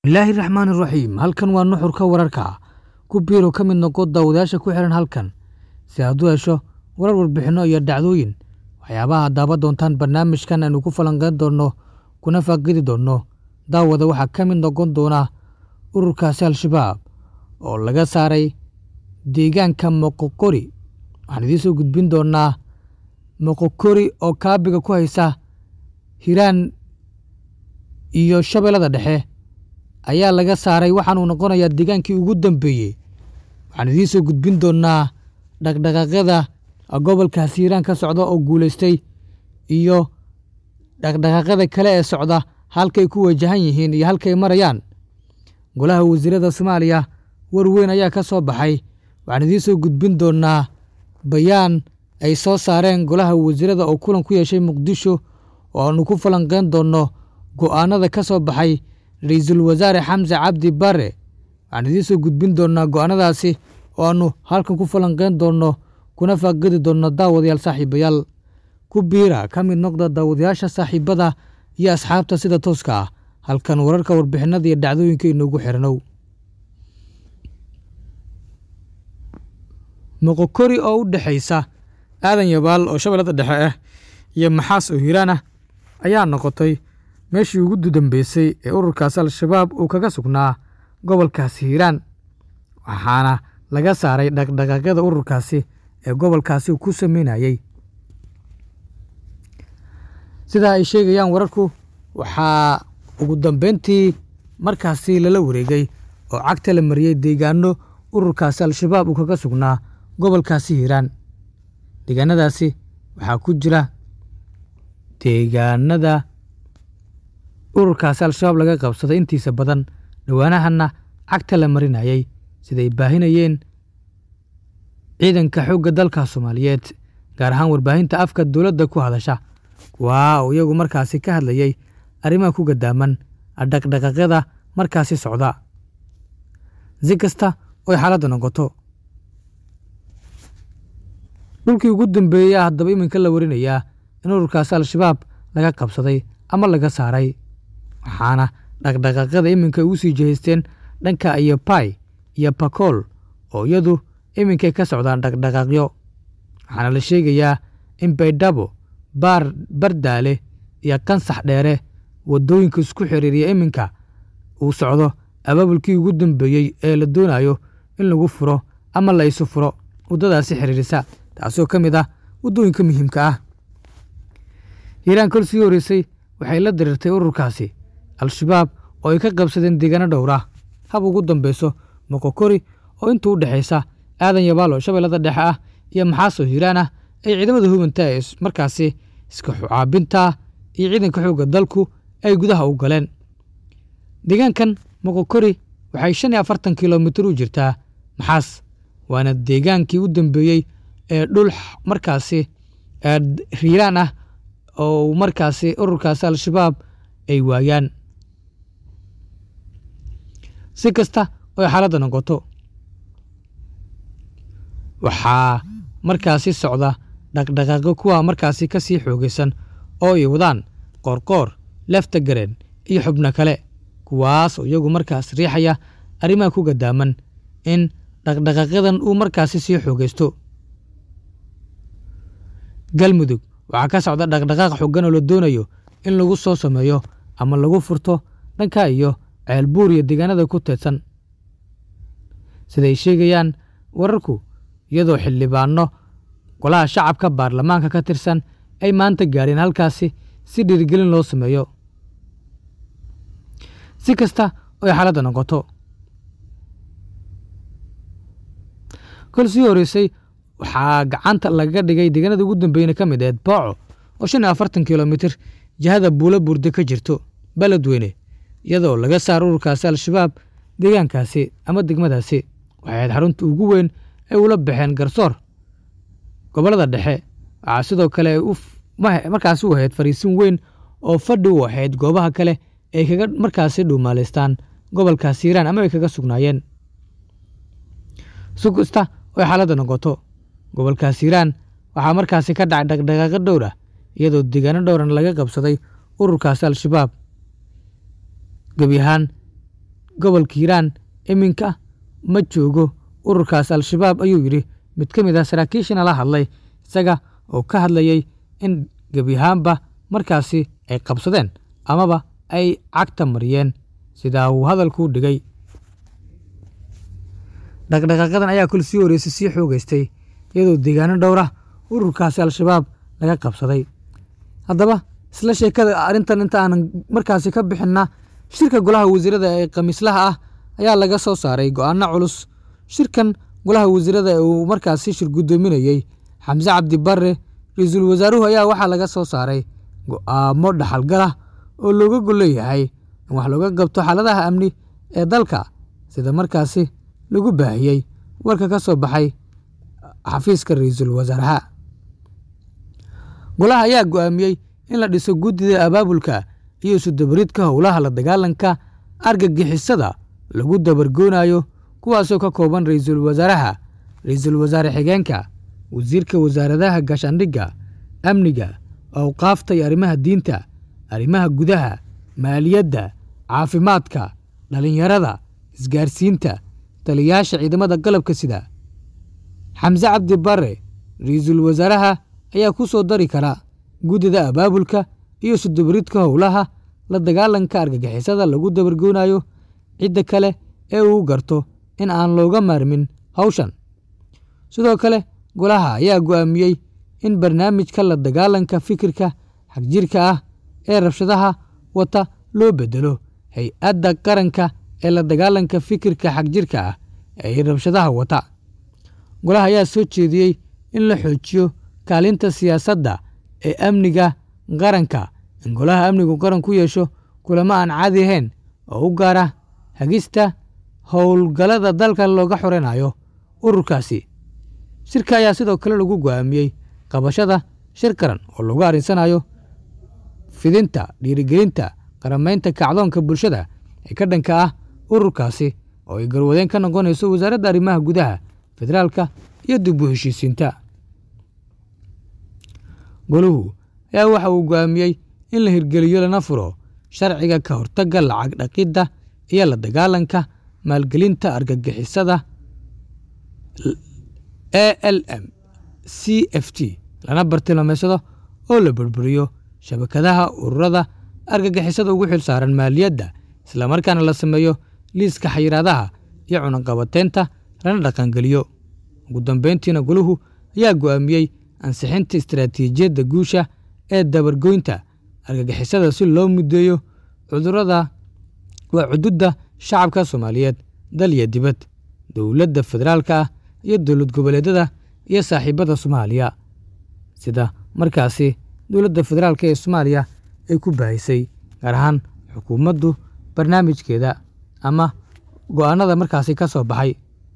bilaahi raxmaan iraxiim halkan waa nuxurka wararka ku biiro ka mid noqo daawadayaasha ku xihan halkan si aad u hesho warar warbixinno iyo dhacdooyin waxyaabaha daawa doontaan barnaamijkan aynu ku falanqeyn doonno kuna faaqidi doonno daawada waxaa ka mid noqon doona ururkaasi al-shabaab oo laga saaray deegaanka moqokori waxaan idiin soo gudbin doonaa moqokori oo kaabiga ku haysa hiiraan iyo shabeellada dhexe ayaa laga saaray waxaanuu noqonayaa deegaankii ugu dambeeyey waxaan idiin soo gudbin doonaa dhaqdhaqaaqyada gobolkaasi hiiraan ka socda oo guulaystay iyo dhaqdhaqaaqyada kale ee socda halkay ku wajahan yihiin iyo halkay marayaan golaha wasiirada soomaaliya war weyn ayaa ka soo baxay waxaan idiin soo gudbin doonaa bayaan ay soo saareen golaha wasiirada oo kulan ku yeeshay muqdisho oo aanu ku falanqeyn doonno go'aanada ka soo baxay ra-iisul wasaare xamse cabdi bare waxaan idiin soo gudbin doonaa go'aanadaasi oo aanu halkan ku falanqeyn doonno kuna faaqidi doonno daawadayaal saaxiibayaal ku biira ka mid noqda daawadayaasha saaxiibada iyo asxaabta sida tooska ah halkan wararka warbixinada iyo dhacdooyinka inoogu xiranow moqokori oo u dhexaysa aadan yabaal oo shabeellada dhexe ah iyo maxaas oo hiiraan ah ayaa noqotay meeshii ugu dambeysay ee ururkaasi al-shabaab uu kaga sugnaa gobolkaasi hiiraan waxaana laga saaray dhaqdhaqaaqyada ururkaasi ee gobolkaasi ku sameynayey sidaa ay sheegayaan wararku waxaa ugu dambeyntii markaasi lala wareegay oo cagta la mariyey deegaano ururkaasi al-shabaab uu kaga sugnaa gobolkaasi hiiraan deegaanadaasi waxaa ku jira deegaanada ururkaasi al-shabaab laga qabsaday intiisa badan dhowaanahanna cagta la marinayey siday baahinayeen ciidanka xoogga dalka soomaaliyeed gaar ahaan warbaahinta afka dowladda ku hadasha waa uu iyagu markaasi ka hadlayey arrimaha ku gadaaman dhaqdhaqaaqyada markaasi socda si kasta oy xaaladda noqoto dhulkii ugu dambeeyey a haddaba iminka la warinayaa in ururkaasi al-shabaab laga qabsaday ama laga saaray waxaana dhaqdhaqaaqyada iminka ugu sii jihaysteen dhanka iyo bai iyo bakool oo iyadu iminkay ka socdaan dhaqdhaqaaqyo waxaana la sheegayaa in baydhabo baar bardaale iyo kansax dheere waddooyinka isku xiriiriya iminka uu socdo abaabulkii ugu dambeeyey ee la doonayo in lagu furo ama la isu furo waddadaasi xiriirisa taasoo ka mid ah waddooyinka muhiimka ah hiiraan kol sii horeysay waxay la diriirtay ururkaasi al-shabaab oo ay ka qabsadeen deegaano dhowra hab ugu dambeyso moqokori oo intuu u dhexaysa aadan yabaalo shabeellada dhexe ah iyo maxaasoo hiiraan ah ay ciidamada hubanta ee markaasi iska xucaabinta iyo ciidanka xoogga dalku ay gudaha u galeen deegaankan moqokori waxay shan iyo afartan kilomitir u jirtaa maxaas waana deegaankii u dambeeyey ee dhul markaasi hiiraan ah oo markaasi ururkaasi al-shabaab ay waayaan si kasta oy xaaladda noqoto waxaa markaasi socda dhaqdhaqaaqyo kuwa markaasi ka sii xoogaysan oo ay wadaan qoorqoor lefta gareen iyo xubno kale kuwaas oo iyagu markaas riixaya arrimaha ku gadaaman in dhaqdhaqaaqyadan uu markaasi sii xoogaysto galmudug waxaa ka socda dhaqdhaqaaq xoogan oo la doonayo in lagu soo sameeyo ama lagu furto dhanka iyo ceelbuur iyo deegaanada ku teedsan siday sheegayaan wararku iyadoo xildhibaano golaha shacabka baarlamaanka ka tirsan ay maanta gaadheen halkaasi si dhiirigelin loo sameeyo si kasta oy xaaladda noqoto kol sii horeysay waxaa gacanta lagaga dhigay deegaanada ugu dambeyna ka mid aheed booco oo shan iyo afartan kilomitir jihada buulo burde ka jirto beledweyne iyadoo laga saaro ururkaasi al-shabaab deegaankaasi ama degmadaasi waxay ahayd xarunta ugu weyn ay ula baxeen garsoor gobollada dhexe waxaa sidoo kale markaasi u ahayd fariisin weyn oo fadhi u ahayd goobaha kale ay kaga markaasi dhuumaalaystaan gobolkaasi hiiraan ama ay kaga sugnaayeen si kasta oy xaaladda noqoto gobolkaas hiiraan waxaa markaasi ka dhacay dhaqdhaqaaqo dhowr ah iyadoo deegaano dhowran laga qabsaday ururkaasi al-shabaab gebi ahaan gobolka hiiraan iminka ma joogo ururkaas al-shabaab ayuu yidhi mid ka mid ah saraakiishana la hadlay isaga oo ka hadlayay in gebi ahaanba markaasi ay qabsadeen amaba ay cagta mariyeen sidaa uu hadalkuu dhigay dhaqdhaqaaqadan ayaa kul sii horeysay sii xoogeystay iyadoo deegaano dhowra ururkaasi al-shabaab laga qabsaday haddaba isla sheekada arrintan inta aanan markaasi ka bixinna shirka golaha wasiirada ee khamiislaha ah ayaa laga soo saaray go-aano culus shirkan golaha wasiirada ee uu markaasi shir guddoominayey xamse cabdi barre ra-iisul wasaaruhu ayaa waxaa laga soo saaray go-aamo dhaxalgalah oo looga golleeyahay in wax looga qabto xaaladaha amni ee dalka sida markaasi lagu baahiyey warka ka soo baxay xafiiska ra-iisul wasaaraha golaha ayaa go-aamiyey in la dhiso guddida abaabulka iyo isudabaridka howlaha la dagaalanka argagixisada lagu dabargoonayo kuwaasoo ka kooban ra-iisul wasaaraha ra-iisul wasaare xigeenka wasiirka wasaaradaha gaashaandhigga amniga awqaafta iyo arrimaha diinta arrimaha gudaha maaliyadda caafimaadka dhallinyarada isgaarsiinta taliyayaasha ciidamada qalabka sida xamse cabdi barre ra-iisul wasaaraha ayaa ku soo dari kara guddida abaabulka iyo sudabaridka howlaha la dagaalanka argagixisada lagu dabargoonayo cidda kale ee uu garto in aan looga maarmin hawshan sidoo kale golaha ayaa go-aamiyey in barnaamijka la dagaalanka fikirka xagjirka ah ee rabshadaha wata loo bedelo hay-adda qaranka ee la dagaalanka fikirka xagjirka ah ee rabshadaha wata golaha ayaa soo jeediyey in la xoojiyo kaalinta siyaasadda ee amniga qaranka in golaha amnigu qaran ku yeesho kulamo aan caadi ahayn oo u gaara hagista howlgallada dalka looga xoreynayo ururkaasi shirka ayaa sidoo kale lagu go-aamiyey qabashada shir qaran oo lagu arrinsanayo fidinta dhiirigelinta qaramaynta kacdoonka bulshada ee ka dhanka ah ururkaasi oo ay garwadeen ka noqonayso wasaaradda arrimaha gudaha federaalka iyo dib u heshiisiinta goluhu ayaa waxa uu go-aamiyey in la hirgeliyo lana furo sharciga ka hortagga lacag dhaqidda iyo la dagaalanka maalgelinta argagixisada a l m c f t lana bartilmaameysado oo la burburiyo shabakadaha ururada argagixisada ugu xil saaran maaliyadda islamarkaana la sameeyo liiska xayiraadaha iyo cunaqabateynta lana dhaqangeliyo ugu dambeyntiina goluhu ayaa go-aamiyey ansixinta istaraatiijiyadda guusha ee dabargoynta argagixisada si loo mudeeyo cudurada waa cududda shacabka soomaaliyeed dal iyo dibad dowladda federaalka ah iyo dowlad goboleedyada iyo saaxiibada soomaaliya sida markaasi dowladda federaalka ee soomaaliya ay ku baahisay gaar ahaan xukuumaddu barnaamijkeeda ama go-aanada markaasi ka soo baxay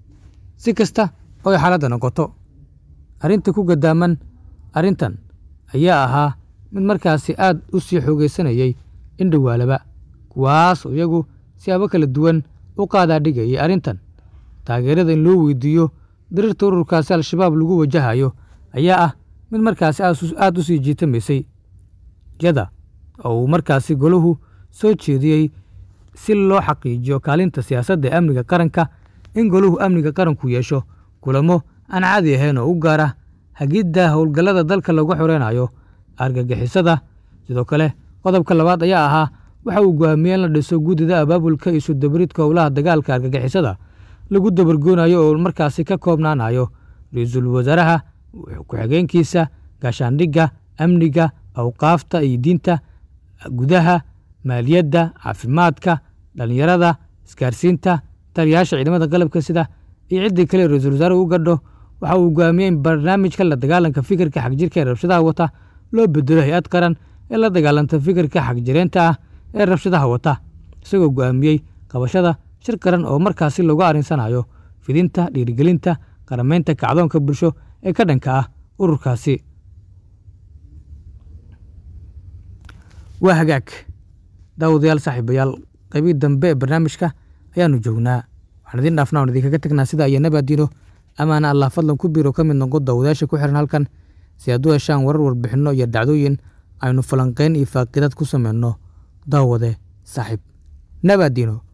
si kasta oo ay xaaladda noqoto arrinta ku gadaaman arrintan ayaa ahaa mid markaasi aad u sii xoogeysanayay in dhowaalaba kuwaas oo iyagu siyaabo kala duwan u qaadaa dhigayay arrintan taageerada in loo weydiiyo dariirta ururkaasi al-shabaab lagu wajahayo ayaa ah mid markaasi aad u sii jiitamaysay yada oo uu markaasi golahu soo jeediyey si loo xaqiijiyo kaalinta siyaasadda ee amniga qaranka in golahu amniga qaranku yeesho kulamo aan caadi ahayn oo u gaara hagidda howlgallada dalka lagu xoreynayo argagixisada sidoo kale qodobka labaad ayaa ahaa waxa uu go-aamiyey in la dhiso guddida abaabulka iyo sudabaridka howlaha dagaalka argagixisada lagu dabargoonayo oo markaasi ka koobnaanayo ra-iisul wasaaraha ku-xigeenkiisa gaashaandhigga amniga awqaafta iyo diinta gudaha maaliyadda caafimaadka dhallinyarada isgaarsiinta taliyayaasha ciidamada qalabka sida iyo ciddii kale ra-iisul wasaaruhu u gadho waxa uu go-aamiyey in barnaamijka la dagaalanka fikirka xagjirka ee rabshadaha wata loo bedelo hay-ad qaran ee la dagaalanta fikirka xagjireenta ah ee rabshadaha wata isagoo go-aamiyey qabashada shir qaran oo markaasi lagu arrinsanayo fidinta dhiirigelinta qaramaynta kacdoonka bulsho ee ka dhanka ah ururkaasi waa hagaag daawadayaal saaxiibayaal qaybii dambe ee barnaamijka ayaanu joognaa waxaan idiin dhaafna on idinkaga tagnaa sida iyo nabaadiino amaana allah fadlan ku biiro ka mid noqo daawadayaasha ku xiran halkan si aad u heshaan warar warbixinno iyo dhacdooyin aynu falanqeyn iyo faaqidaad ku sameyno daawade saaxiib nabaadiino